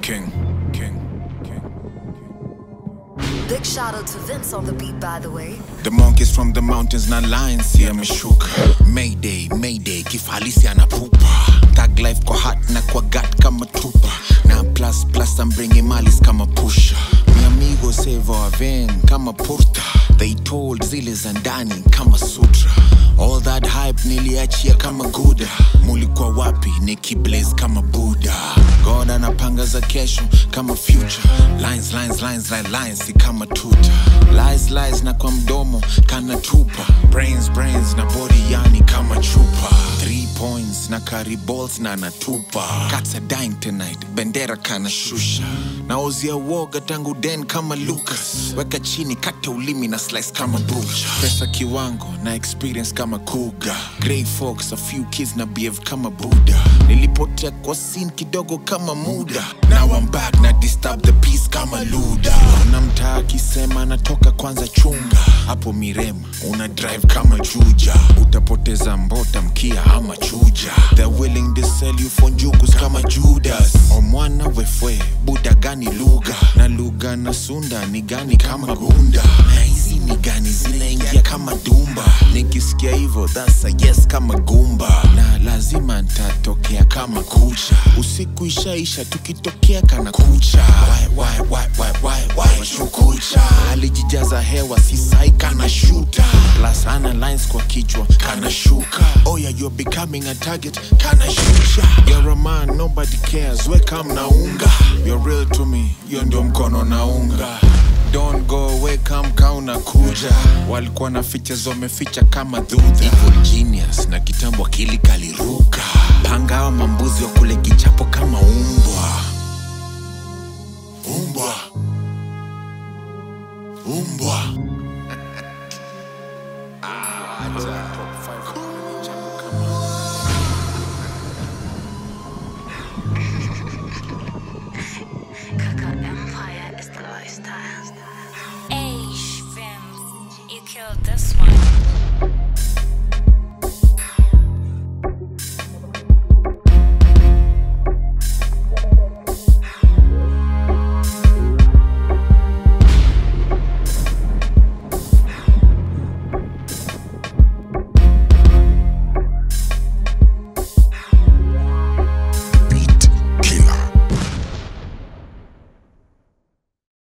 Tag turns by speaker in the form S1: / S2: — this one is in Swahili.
S1: King, King, King.
S2: Big shout out to Vince on the beat, by the way.
S1: The monkeys from the mountains na lions yameshuka. Mayday, mayday, kifalisi anapupa. Tag life kwa hat na kwa gat kama tupa. Na plus plus I'm bringing malis kama pusha. Mi amigo save our vein kama porta. They told zile za ndani kama sutra. All that hype niliachia kama guda. Mulikuwa wapi nikiblaze kama Buddha. God anapanga za kesho kama future. Lines, lines, lines, lines, lines si kama tuta. Lies, lies na kwa mdomo kana tupa. Brains, brains na body yani kama chupa. Three points na carry balls na natupa. Cats are dying tonight, bendera kana shusha. Naozia woga tangu den kama Lucas. Weka chini kata ulimi na slice kama butcher. Pesa kiwango na experience kama kuga. Grey fox, a few kids na behave kama Buddha. Nilipotea kwa scene kidogo kama muda. Now I'm back na disturb the peace kama Luda. Kuna mtaa akisema natoka kwanza chunga. Hapo Mirema una drive kama chuja. Utapoteza mbota mkia ama chuja. They're willing to sell you for njugus kama Judas. Omwana wefwe buda gani lugha na lugha na sunda ni gani kama gunda na hizi ni gani zinaingia kama dumba nikisikia hivyo that's a yes kama gumba na lazima ntatokea kama kucha usiku ishaisha tukitokea kana kucha why, why, why, why, why, why, shukucha alijijaza hewa sisai kana shuta plus ana lines kwa kichwa kana shuka oh yeah, you're becoming a target kana shusha you're a man nobody cares weka mnaunga you're real to me hiyo ndio mkono naunga Don't go away come kauna kuja walikuwa na features wameficha kama dhudha Evil genius na kitambo akili kaliruka panga hawa mambuzi wa kule kichapo kama umbwa umbwa umbwa
S3: Kaka Empire is the lifestyle.
S4: Hey, Vince, you killed this one.